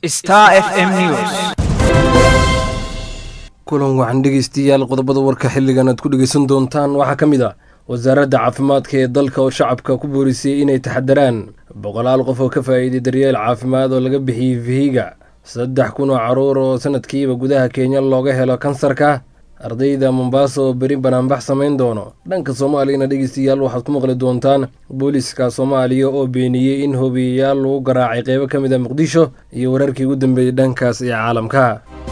Star FM News. kulan waxaan dhegeystayaal qodobada warka xilligan aad ku dhegeysan doontaan waxaa ka mid ah wasaaradda caafimaadka ee dalka oo shacabka ku boorisay inay taxadaraan boqolaal qof oo ka faa'iiday daryeel caafimaad oo laga bixiyey vihiga saddex kun oo caruur oo sanadkiiba gudaha kenya looga helo kansarka ardayda mombasa oo beri banaanbax samayn doono dhanka soomaaliyana dhegeystayaal waxaad ku maqli doontaan booliska soomaaliya oo beeniyey in hobiyayaal lagu garaacay qeybo ka mid a muqdisho iyo wararkii ugu dambeeyey dhankaas ee caalamka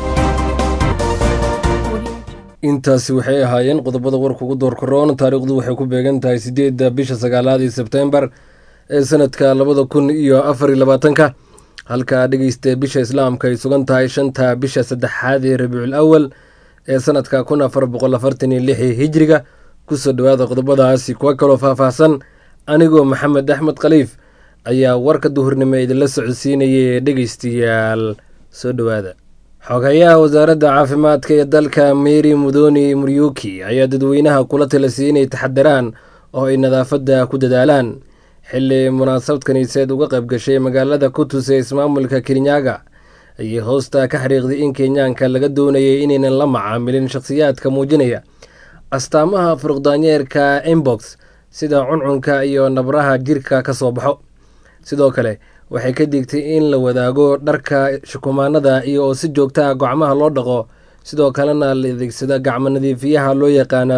intaasi waxay ahaayeen qodobada warka ugu door koroon taariikhdu waxay ku beegan tahay sideedda bisha sagaalaad ee sebtembar ee sanadka labada kun iyo afar iyo labaatanka halkaa dhegeysta bisha islaamka ay sugan tahay shanta bisha saddexaad ee rabiicul awal ee sanadka kun afar boqol afartan iyo lixii hijriga kusoo dhawaada qodobadaasi kuwa kaloo faahfaahsan anigoo maxamed axmed khaliif ayaa warka duhurnimo idinla socodsiinaya ee dhegeystayaal soo dhowaada xogayaha wasaaradda caafimaadka ee dalka mary mudoni muryuki ayaa dadweynaha kula talasiyay inay taxadaraan oo ay nadaafadda ku dadaalaan xili munaasabad kaniiseed uga qayb gashay magaalada kutus ee ismaamulka kirinyaga ayay hoosta ka xariiqday in kenyaanka laga doonayay inaynan la macaamilin shakhsiyaadka muujinaya astaamaha furuqdaanyeerka inbox sida cuncunka iyo nabraha jirka ka soo baxo sidoo kale waxay ka digtay in la wadaago dharka shukumaanada iyo oo si joogta ah gacmaha loo dhaqo sidoo kalena la adeegsada gacmo nadiifiyaha loo yaqaana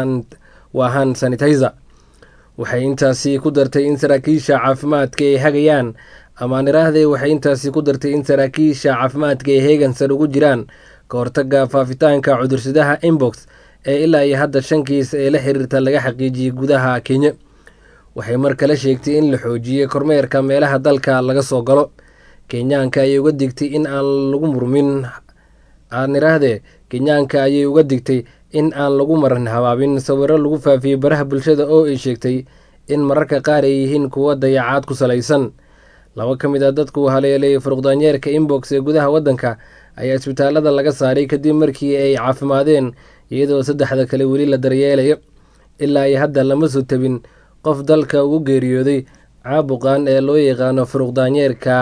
waahan sanitizer waxay intaasi ku dartay in saraakiisha caafimaadka ay hagayaan amaaniraahde waxay intaasi ku dartay in saraakiisha caafimaadka ay heegansar ugu jiraan ka hortaga faafitaanka cudursadaha inbox ee ilaa iyo hadda shan kiis ee la xiriirta laga xaqiijiyey gudaha kenya waxay mar kale sheegtay in la xoojiyey kormeerka meelaha dalka laga soo galo kenyaanka ayay uga digtay in aan lagu murmin aaniraahde kenyaanka ayay uga digtay in aan lagu maran habaabin sawiro lagu faafiyey baraha bulshada oo ay sheegtay in mararka qaar ay yihiin kuwo dayacaad ku salaysan laba ka mid a dadku haleelay furuqdaanyeerka inbox ee gudaha waddanka ayaa isbitaalada laga saaray kadib markii ay caafimaadeen iyadoo saddexda kale weli la daryeelayo ilaa iyo hadda lama soo tabin qof dalka ugu geeriyooday caabuqan ee loo yaqaano furuq daanyeerka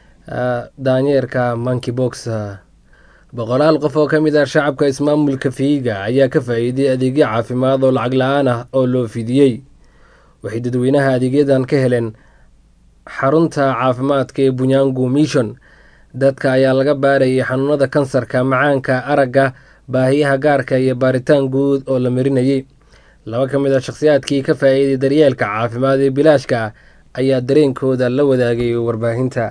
daanyeerka monkibox boqolaal qof oo ka mid ah shacabka ismaamulka fiiga ayaa ka faa'iiday adeegyo caafimaad oo lacag la-aan ah oo loo fidiyey waxay dadweynaha adeegyadan ka heleen xarunta caafimaadka ee bunyangu mission dadka ayaa laga baarayay xanuunada kansarka macaanka aragga baahiyaha gaarka iyo baaritaan guud oo la marinayay laba ka mid a shakhsiyaadkii ka faa'iiday daryeelka caafimaad ee bilaashka ah ayaa dareenkooda la wadaagay warbaahinta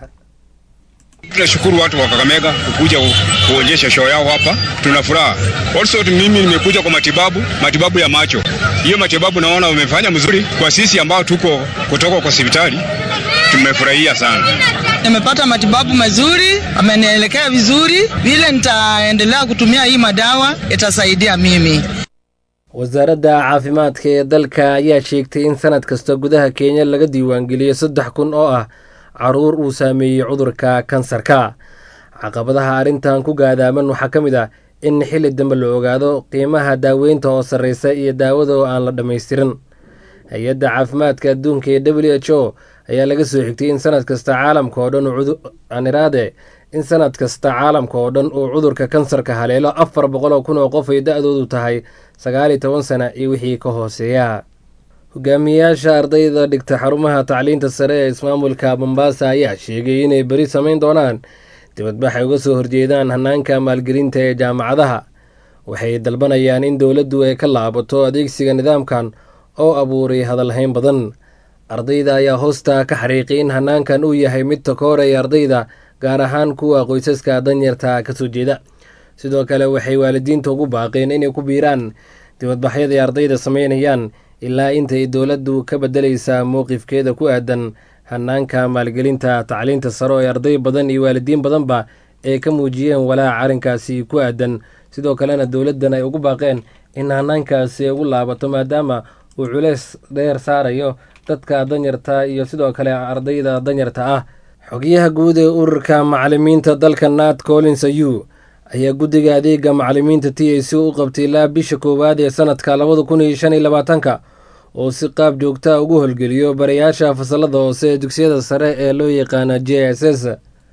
Tunashukuru watu wa Kakamega kukuja kuonyesha show yao hapa, tuna furaha. Also mimi nimekuja kwa matibabu, matibabu ya macho. Hiyo matibabu naona umefanya mzuri kwa sisi ambao tuko kutoka kwa hospitali, tumefurahia sana. Nimepata matibabu mazuri, amenielekea vizuri. Vile nitaendelea kutumia hii madawa itasaidia mimi. wasaaradda caafimaadka ee dalka ayaa sheegtay in sanad kasta gudaha kenya laga diiwaangeliyo saddex kun oo ah caruur uu saameeyey cudurka kansarka caqabadaha arrintan ku gaadaaman waxaa ka mid ah in xilli dambe la ogaado qiimaha daaweynta oo sarreysa iyo daawada oo aan la dhammaystirin hay-adda caafimaadka adduunka ee w h o ayaa laga soo xigtay in sanad kasta caalamka oo dhan aniraade in sanad kasta caalamka oo dhan uu cudurka kansarka haleelo afar boqol oo kun oo qof ay da-doodu tahay sagaal iyo toban sana iyo wixii ka hooseeya hogaamiyayaasha ardayda dhigta xarumaha tacliinta sare ee ismaamulka mombasa ayaa sheegay inay beri samayn doonaan dibadbax ay uga soo horjeedaan hanaanka maalgelinta ee jaamacadaha waxay dalbanayaan in dowladdu ay ka laabato adeegsiga nidaamkan oo abuuray hadalhayn badan ardayda ayaa hoosta ka xariiqay in hanaankan uu yahay mid takooraya ardayda gaar ahaan kuwa qoysaska danyarta kasoo jeeda sidoo kale waxay waalidiinta ugu baaqeen inay ku biiraan dibadbaxyada ay ardayda sameynayaan ilaa intay dowladdu ka bedelaysaa mowqifkeeda ku aadan hanaanka maalgelinta tacliinta saro ee arday badan iyo waalidiin badanba ay ka muujiyeen walaaca arrinkaasi ku aadan sidoo kalena dowladdan ay ugu baaqeen in hanaankaasi ugu laabato maadaama uu culeys dheer saarayo dadka danyarta iyo sidoo kale ardayda danyarta ah xogayaha guud ee ururka macalimiinta dalka nat collins ayu ayaa guddiga adeega macalimiinta t a c u qabtay ilaa bisha koowaad ee sanadka labada kun iyo shan iyo labaatanka oo si qaab joogta ugu holgeliyo barayaasha fasalada hoose ee dugsiyada sare ee loo yaqaana j s s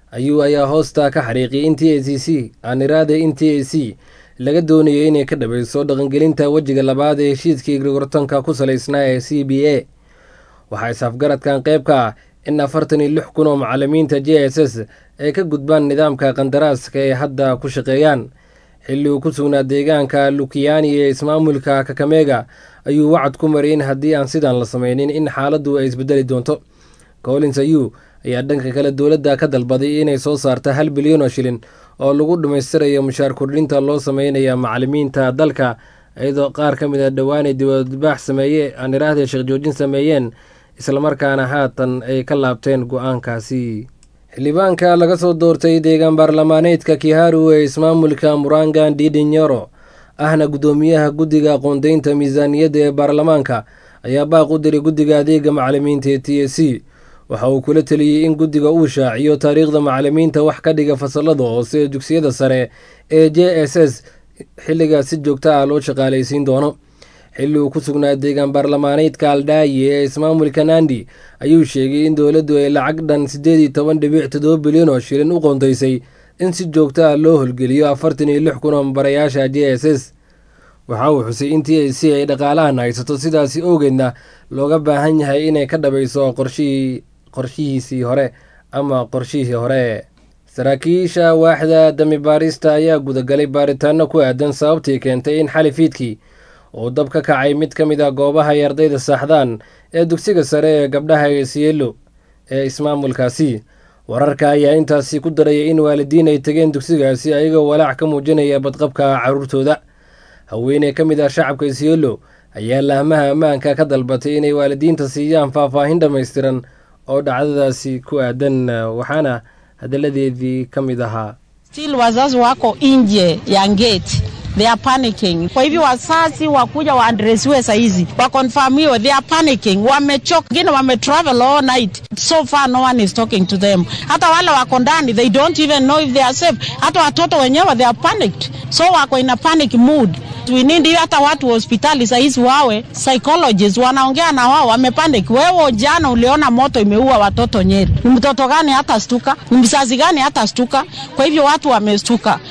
ayuu ayaa hoosta ka xariiqiyay in t a c c aaniraade in t a c laga doonayay inay ka dhabayso dhaqangelinta wejiga labaad ee heshiiskii gorgortanka ku salaysnaa ee c b a waxaa is-afgaradkan qayb ka ah in afartan iyo lix kun oo macalimiinta j s s ay ka gudbaan nidaamka qandaraaska ee hadda ku shaqeeyaan xilli uu ku sugnaa deegaanka lukiyaani ee ismaamulka kakamega ayuu wacad ku mariyay in haddii aan sidan la sameynin in xaaladdu ay isbedeli doonto collins ayu ayaa dhanka kale dowladda ka dalbaday inay soo saarta hal bilyan oo shilin oo lagu dhammaystirayo mushaar kordhinta loo sameynaya macalimiinta dalka iyadoo qaar ka mid a dhowaanay dibadbaax sameeye aan iraahda sheekh joojin sameeyeen islamarkaana haatan ay ka laabteen go-aankaasi xildhibaanka laga soo doortay deegaan baarlamaaneedka kiharu ee ismaamulka murangan didinyoro ahna guddoomiyaha guddiga aqoondeynta miisaaniyadda ee baarlamaanka ayaa baaq u diray guddiga adeega macalimiinta ee t a c waxa uu kula teliyey in guddiga uu shaaciyo taariikhda macalimiinta wax ka dhiga fasalada hoose ee dugsiyada sare ee j s s xilligaa si joogta ah loo shaqaalaysiin doono xilli uu ku sugnaa deegaan baarlamaaneedka aldhaayi ee ismaamulka nandi ayuu sheegay in dowladdu ay lacag dhan siddeed iyo toban dhibic toddoba bilyan oo shilin u qoondaysay in si joogto ah loo holgeliyo afartan iyo lix kun oo mabarayaasha j s s waxa uu xusay in t a c ay dhaqaalahan haysato sidaasi owgeedna looga baahan yahay inay ka dhabayso qorshihii qorshihiisii hore ama qorshihii hore saraakiisha waaxda dami baarista ayaa gudagalay baaritaano ku aadan sababtii keentay in xali fiidkii uu dab ka kacay mid ka mid a goobaha ay ardayda saaxdaan ee dugsiga sare ee gabdhaha esielo ee ismaamulkaasi wararka ayaa intaasi ku daraya in waalidiin ay tegeen dugsigaasi ayagoo walaac ka muujinaya badqabka caruurtooda haweeney ka mid ah shacabka esielo ayaa laahmaha ammaanka ka dalbatay inay waalidiinta siiyaan faahfaahin dhammaystiran oo dhacdadaasi ku aadan waxaana hadalladeedii ka mid ahaa Still wazazi wako nje ya gate they are panicking. Kwa hivyo wazazi wakuja waadresiwe saizi wakonfamiwe, they are panicking, wamechoka, wengine wametravel all night, so far no one is talking to them. Hata wale wako ndani they don't even know if they are safe. Hata watoto wenyewe they are panicked, so wako in a panic mood. We need hiyo hata watu wa hospitali saizi wawe psychologists wanaongea na wao, wamepanic. Wewe jana uliona moto imeua watoto Nyeri, ni mtoto gani hata stuka? Ni mzazi gani hata stuka? Kwa hivyo watu wamestuka.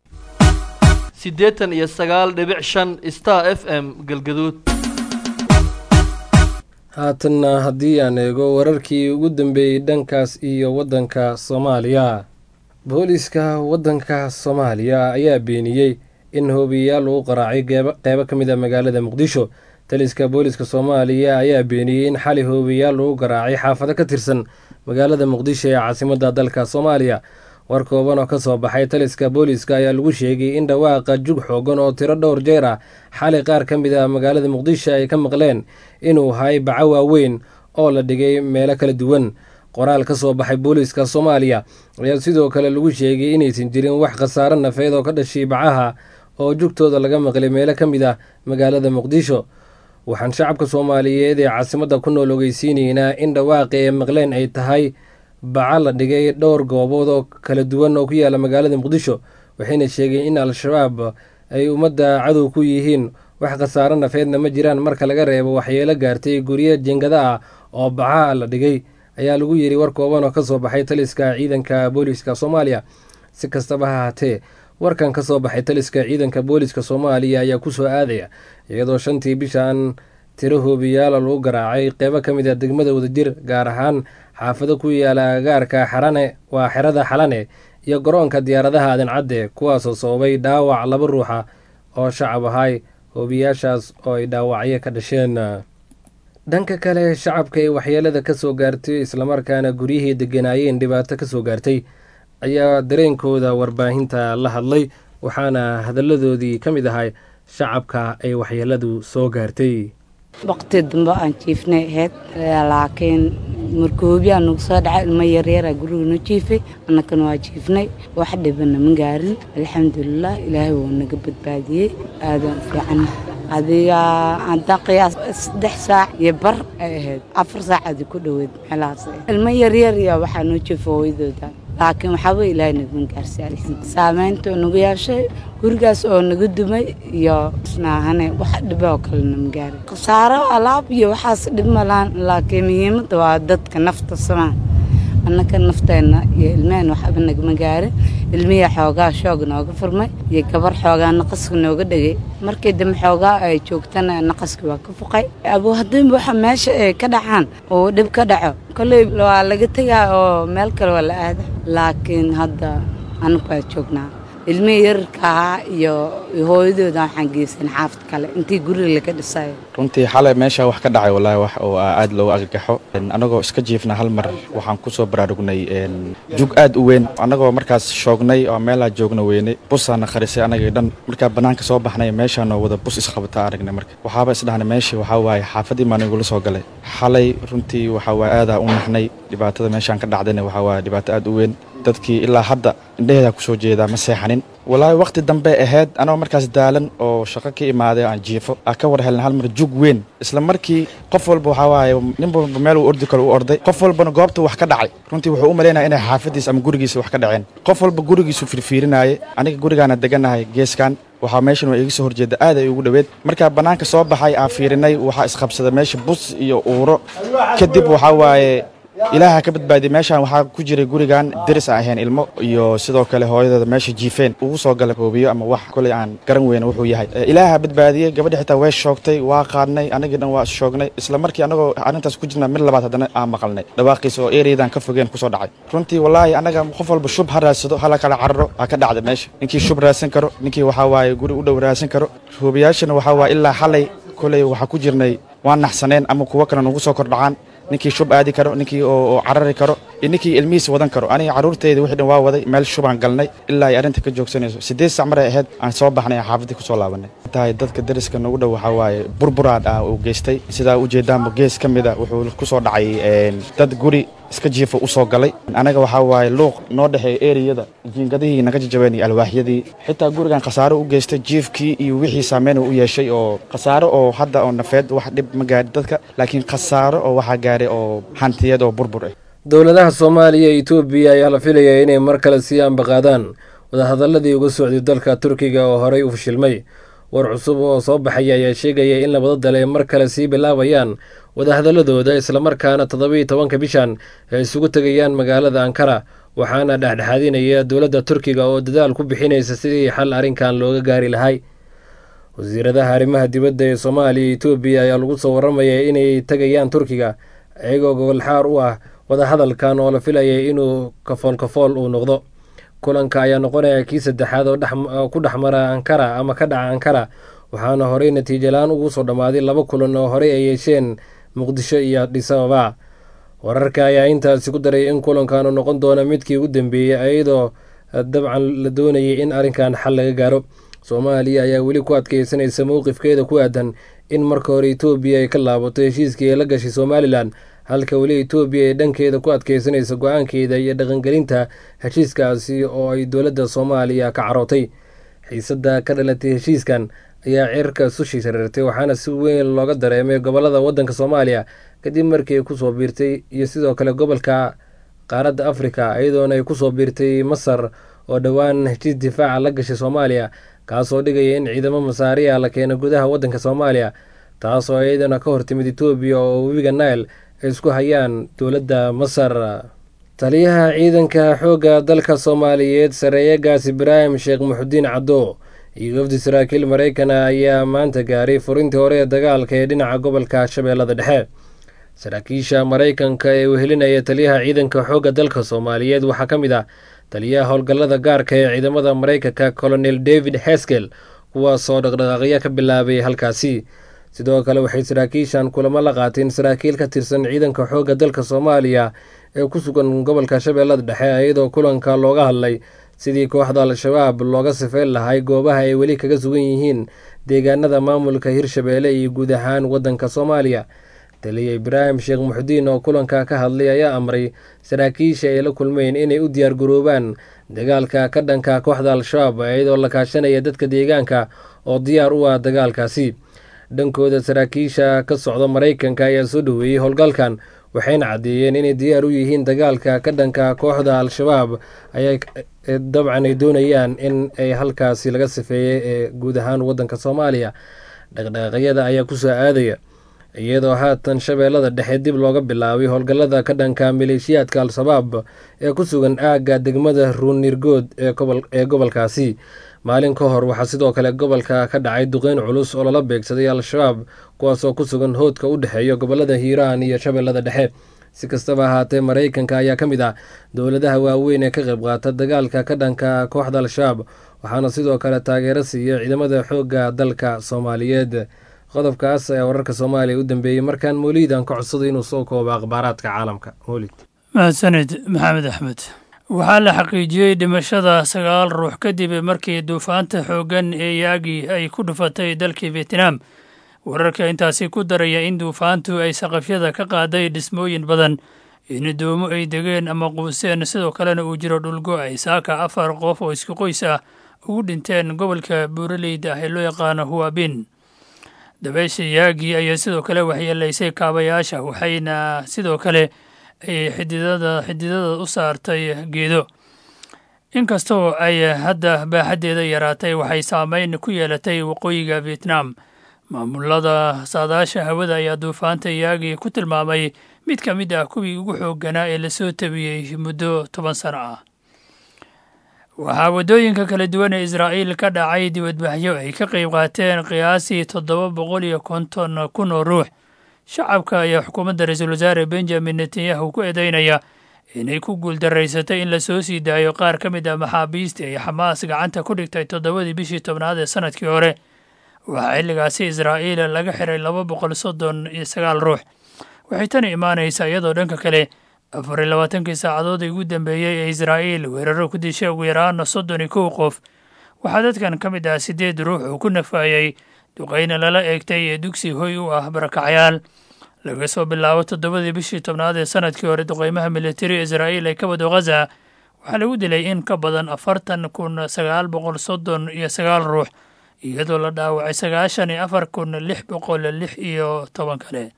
siddeetan iyo sagaal dhibic shan star f m galgaduud haatanna haddii aan eego wararkii ugu dambeeyey dhankaas iyo waddanka soomaaliya booliiska waddanka soomaaliya ayaa beeniyey in hoobiyayaal lagu qaraacay qeybo ka mid a magaalada muqdisho taliska booliiska soomaaliya ayaa beeniyey in xali hoobiyayaal lagu garaacay xaafado ka tirsan magaalada muqdisho ee caasimadda dalka soomaaliya war kooban oo ka soo baxay taliska booliiska ayaa lagu sheegay in dhawaaqa jug xoogan oo tiro dhowr jeer ah xali qaar ka mid ah magaalada muqdisho ay ka maqleen inuu hay baco waaweyn oo la dhigay meelo kala duwan qoraal ka soo baxay booliiska soomaaliya ayaa sidoo kale lagu sheegay inaysan jirin wax khasaaro nafeed oo ka dhashay bacaha oo jugtooda laga maqlay meelo ka mid ah magaalada muqdisho waxaan shacabka soomaaliyeed ee caasimadda ku nool ogeysiinaynaa in dhawaaqi ay maqleen ay tahay baca la dhigay dhowr goobood oo kala duwan oo ku yaala magaalada muqdisho waxayna sheegeen in al-shabaab ay ummadda cadow ku yihiin wax khasaaro nafeedna ma jiraan marka laga reebo waxyeelo gaartay guryo jingada ah oo bacaha la dhigay ayaa lagu yiri war kooban oo kasoo baxay taliska ciidanka booliiska soomaaliya si kastaba ha haatee warkan ka soo baxay taliska ciidanka booliiska soomaaliya ayaa kusoo aadaya iyadoo shantii bishan tiro hoobiyaala lagu garaacay qeybo ka mid a degmada wadajir gaar ahaan xaafado ku yaala agaarka xarane waa xerada xalane iyo garoonka diyaaradaha adencadde kuwaasoo sababay dhaawac laba ruuxa oo shacab ahay hoobiyaashaas oo ay dhaawacyo ka dhasheen dhanka kale shacabka ee waxyeelada ka soo gaartay islamarkaana guryihii deganaayeen dhibaato ka soo gaartay ayaa dareenkooda warbaahinta la hadlay waxaana hadalladoodii ka mid ahay shacabka ay waxyeeladu soo gaartay waqti dambe aan jiifnay ahayd laakiin markoobiyaa nagu soo dhacay ilmo yaryaraa guriga noo jiifay annakana waa jiifnay wax dhibana ma gaarin alxamdulilah ilaahay wuu naga badbaadiyey aadaan u fiicanna adiga haddaan qiyaas saddex saac iyo bar ay ahayd afar saacadi ku dhoweyd meelahaas ilmo yaryar iyo waxaa noo jiifa hooyadooda laakiin waxaaba ilaahay nagma gaarsiin saamaynta oo nagu yeeshay gurigaas oo naga dumay iyo snaahane wax dhiba oo kale nama gaarin khasaaro alaab iyo waxaas dhib malaan laakiin muhiimadda waa dadka nafta samaan annaka nafteenna iyo ilmaheen waxba nagama gaarin ilmihii xoogaa shoog nooga furmay iyo gabar xoogaa naqaska nooga dhegay markii dambe xoogaa ay joogtana naqaskii waa ka fuqay abuu haddiinba waxa meesha ay ka dhacaan oo dhib ka dhaco kolley waa laga tegaa oo meel kale waa la aada laakiin hadda anagu waa joognaa ilmihii yararka ahaa iyo hooyadooda waxaan geysan xaafad kale intii guriga laga dhisayo runtii xalay meesha wax ka dhacay wallaahi wax oo aad loogu argagaxo annagoo iska jiifna hal mar waxaan ku soo baraarugnay jug aad u weyn annagoo markaas shoognay oo meelaa joogna weynay busaana kharisay annagii dhan markaa bannaanka soo baxnay meeshaanoo wada bus isqabataa aragnay marka waxaaba isdhahnay meeshii waxaa waaye xaafadii maan igula soo galay xalay runtii waxaa waaye aadaa u naxnay dhibaatada meeshaan ka dhacdayna waxaa waaye dhibaato aad u weyn dadkii ilaa hadda indhaheeda ku soo jeedaa ma seexanin walaahi wakhti dambe ahayd anagoo markaas daalan oo shaqo ka imaaday aan jiifo aa ka war helna hal mar jug weyn isla markii qof walba waxaa waaye nin walba meel uu ordi karo u orday qof walbana goobta wax ka dhacay runtii wuxuu u malaynaya inay xaafadiisa ama gurigiisa wax ka dhaceen qof walba gurigiisu firfiirinaaye aniga gurigaana deganahay geeskan waxaa meeshan waa iga soo horjeeda aad ay ugu dhoweed markaa bannaanka soo baxay aan fiirinay waxaa isqabsada meesha bus iyo uuro kadib waxaa waaye ilaaha ka badbaadiyay meeshaan waxaa ku jiray gurigan deris aan ahayn ilmo iyo sidoo kale hooyadeeda meesha jiifeen ugu soo galay hoobiyo ama wax koley aan garan weyna wuxuu yahay ilaaha badbaadiyey gabadhi xitaa way shoogtay waa qaadnay anagii dhan waa shoognay isla markii anagoo arrintaas ku jirna mid labaad haddana aan maqalnay dhawaaqiisa oo ereyadan ka fogeen kusoo dhacay runtii wallaahi annaga qof walba shub ha raadsado hala kala cararo ha ka dhacda meesha ninkii shub raadsan karo ninkii waxaa waaye guri u dhow raadsan karo hoobiyaashana waxaa waaye ilaa xalay koley waxaa ku jirnay waan naxsaneen ama kuwo kale nagu soo kordhacaan ninkii shub aadi karo ninkii oo carari karo iyo ninkii ilmihiis wadan karo aniga carruurteyda wixii dhan waa waday meel shubaan galnay ilaa ay arrinta ka joogsanayso siddeed sac maray ahayd aan soo baxnay aan xaafadii kusoo laabanay tahay dadka dariska nagu dhow waxaa waaye burburaad ah uu geystay sidaa ujeedaanba gees ka mida wuxuu kusoo dhacay dad guri iska jiifa u soo galay anaga waxaa waaye luuq noo dhexeeya eriyada jiingadihii naga jajabeen iyo alwaaxyadii xitaa gurigan khasaaro u geystay jiifkii iyo wixii saameyn u yeeshay oo khasaaro oo hadda oo nafeed wax dhib ma gaadhi dadka laakiin khasaaro oo waxaa gaaray oo hantiyeed oo burbur ah dowladaha soomaaliya iyo etoobiya ayaa la filayaa inay mar kale sii ambaqaadaan wadahadaladii uga socday dalka turkiga oo horey u fashilmay war cusub oo soo baxaya ayaa sheegaya in labada dal ay mar kale sii bilaabayaan wadahadaladooda islamarkaana toddobiiyo tobanka bishan ay isugu tegayaan magaalada ankara waxaana dhexdhexaadinaya dowladda turkiga oo dadaal ku bixinaysa sidii xal arrinkan looga gaari lahay wasiiradaha arrimaha dibadda ee soomaaliya iyo etoobiya ayaa lagu soo warramaya inay tegayaan turkiga iyagoo gogolxaar u ah wadahadalkan oo la filayay inuu kafool kafool uu noqdo kulanka ayaa noqonaya kii saddexaad oo ku dhex mara ankara ama ka dhaca ankara waxaana horey natiijalaan ugu soo dhammaaday laba kulan oo horey ay yeesheen muqdisho iyo adhisababa wararka ayaa intaasi ku daray in kulankan uu noqon doono midkii ugu dambeeyey iyadoo dabcan la doonayay in arrinkan xal laga gaaro soomaaliya ayaa weli ku adkeysanaysa mowqifkeeda ku aadan in marka hore etoobiya ay ka laabato heshiiskii ay la gashay somalilan halka weli etoobiya ay dhankeeda ku adkeysanaysa go-aankeeda iyo dhaqangelinta heshiiskaasi oo ay dowladda soomaaliya ka carootay xiisadda ka dhalatay heshiiskan ayaa cirka sushi shareertay waxaana si weyn looga dareemay gobolada waddanka soomaaliya kadib markii ay kusoo biirtay iyo sidoo kale gobolka qaaradda afrika iyadoona ay kusoo biirtay masar oo dhowaan heshiis difaaca la gashay soomaaliya kaasoo dhigaya in ciidamo masaariya la keeno gudaha waddanka soomaaliya taasoo iyadana ka hortimid etoobiya oo webiga nail ay isku hayaan dowladda masar taliyaha ciidanka xoogga dalka soomaaliyeed sareeyagaas ibraahim sheekh muxudiin caddo iyo wafdi saraakiil maraykana ayaa maanta gaaray furintii hore ee dagaalka ee dhinaca gobolka shabeellada dhexe saraakiisha maraykanka ee wehelinaya taliyaha ciidanka xoogga dalka soomaaliyeed waxaa ka mid ah taliyaha howlgallada gaarka ee ciidamada maraykanka colonel david heskel kuwaasoo dhaqdhaqaaqyo ka bilaabay halkaasi sidoo kale waxay saraakiishan kulamo la qaateen saraakiil ka tirsan ciidanka xoogga dalka soomaaliya ee ku sugan gobolka shabeellada dhexe iyadoo kulanka looga hadlay sidii kooxda al-shabaab looga sifeyn lahay goobaha ay weli kaga sugan yihiin deegaanada maamulka hirshabeelle iyo guud ahaan waddanka soomaaliya taliya ibraahim sheekh muxudiin oo kulanka ka hadlay ayaa amray saraakiisha ay la kulmeen inay u diyaargaroobaan dagaalka ka dhanka kooxda al-shabaab iyadoo la kaashanaya dadka deegaanka oo diyaar u ah dagaalkaasi dhankooda saraakiisha ka socda maraykanka ayaa soo dhoweeyey howlgalkan waxayna caddeeyeen inay diyaar u yihiin dagaalka ka dhanka kooxda al-shabaab ayaa dabcan ay doonayaan in ay halkaasi laga sifeeyey ee guud ahaan waddanka soomaaliya dhaqdhaqaaqyada ayaa kusoo aadaya iyadoo haatan shabeellada dhexe dib looga bilaabay howlgallada ka dhanka maleeshiyaadka al-shabaab ee ku sugan aagga degmada ruunirgood ee gobolkaasi maalin ka hor waxaa sidoo kale gobolka ka dhacay duqeyn culus oo lala beegsaday al-shabaab kuwaasoo ku sugan hoodka u dhexeeya gobolada hiiraan iyo shabeellada dhexe si kastaba ahaatee maraykanka ayaa ka mid ah dowladaha waaweyn ee ka qayb qaata dagaalka ka dhanka kooxda al-shabaab waxaana sidoo kale taageero siiya ciidamada xoogga dalka soomaaliyeed qodobkaas ayaa wararka soomaaliya u dambeeyey markaan mooliid aan ka codsaday inuu soo koobo akhbaaraadka caalamka moolid mahadsanid maxamed axmed waxaa la xaqiijiyey dhimashada sagaal ruux kadib markii duufaanta xooggan ee yaagi ay ku dhufatay dalkii vietnam wararka intaasi ku daraya in duufaantu ay saqafyada ka qaaday dhismooyin badan in doomo ay degeen ama quuseen sidoo kalena uu jiro dhulgo ay saaka afar qof oo isku qoys ah ugu dhinteen gobolka buuraleyda ah ee loo yaqaano huwabin dabeysha yaagi ayaa sidoo kale waxyeelaysay kaabayaasha waxayna sidoo kale ay xididada xididada u saartay geedo inkastoo ay hadda baaxaddeeda yaraatay waxay saameyn ku yeelatay waqooyiga vietnam maamulada saadaasha hawada ayaa duufaanta yaagi ku tilmaamay mid ka mid ah kuwii ugu xoogganaa ee lasoo tabiyey muddo toban sano ah waxaa waddooyinka kala duwan ee israa'iil ka dhacay dibadbaxyo ay ka qayb qaateen qiyaasii toddoba boqol iyo konton kun oo ruux shacabka ayaa xukuumadda ra-iisul wasaare benjamin netanyahu ku eedeynaya inay ku guuldaraysatay in lasoo sii daayo qaar ka mid ah maxaabiista ay xamaas gacanta ku dhigtay toddobadii bishii tobnaad ee sanadkii hore waxaa xilligaasi israa'iil laga xiray laba boqol soddon iyo sagaal ruux waxay tani imaanaysaa iyadoo dhanka kale afar iyo labaatankii saacadood ugu dambeeyey ee israa'iil weeraro ku dishay ugu yaraana soddon iyo kow qof waxaa dadkan ka mid ah siddeed ruux oo ku nafaayey duqayna lala eegtay ee dugsi hoy u ah barakacyaal laga soo bilaabo toddobadii bishii tobnaad ee sanadkii hore duqaymaha militari israa'iil ee ka wado ghaza waxaa lagu dilay in ka badan afartan kun sagaal boqol soddon iyo sagaal ruux iyadoo la dhaawacay sagaashan iyo afar kun lix boqol lix iyo toban kale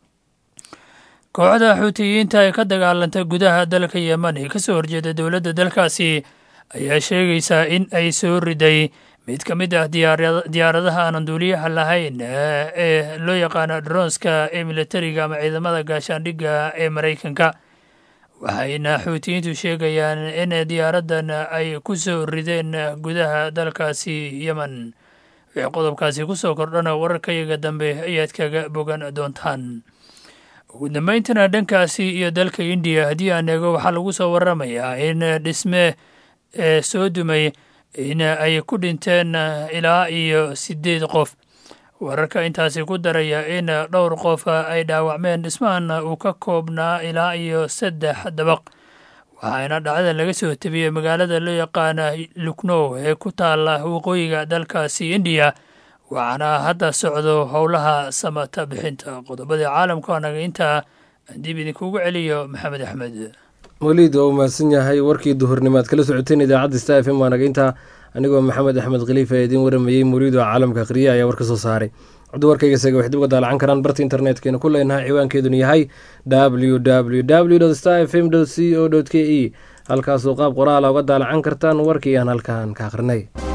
kooxda xuutiyiinta ee ka dagaalanta gudaha dalka yemen ee kasoo horjeeda dowladda dalkaasi ayaa sheegaysaa in ay soo riday mid ka mid ah diyaaradaha aanan duuliyaha lahayn ee loo yaqaano dronska ee militariga ama ciidamada gaashaandhigga ee maraykanka waxayna xuutiyiintu sheegayaan in diyaaraddan ay ku soo rideen gudaha dalkaasi yemen wixii qodobkaasi ku soo kordhana wararkayaga dambe ayaad kaga bogan doontaan ugu dambayntana dhankaasi iyo dalka indiya haddii aan eego waxaa lagu soo waramayaa in dhisme ee soo dumay in ay ku dhinteen ilaa iyo siddeed qof wararka intaasi ku daraya in dhowr qof ay dhaawacmeen dhismahan uu ka koobnaa ilaa iyo saddex dabaq waxaana dhacdada laga soo tabiyey magaalada loo yaqaana luknow ee ku taala waqooyiga dalkaasi indiya waxaana hadda socdo howlaha samata bixinta qodobadii caalamka anaga intaa dib idinkugu celiyo maxamed axmed weliid waa u mahadsan yahay warkii duhurnimaad kala socoteen idaacadda sta f m waanaga intaa anigoo maxamed axmed khaliifa ee idiin waramayey mawliid oo caalamka akhriya ayaa war ka soo saaray coddu warkayga isaga waxay dib uga daalacan karaan barta internetkeenna ku leenahay ciwaankeeduna yahay w w w sta f m c o k e halkaasoo qaab qoraala uga daalacan kartaan warkii aan halkaan ka akhrinay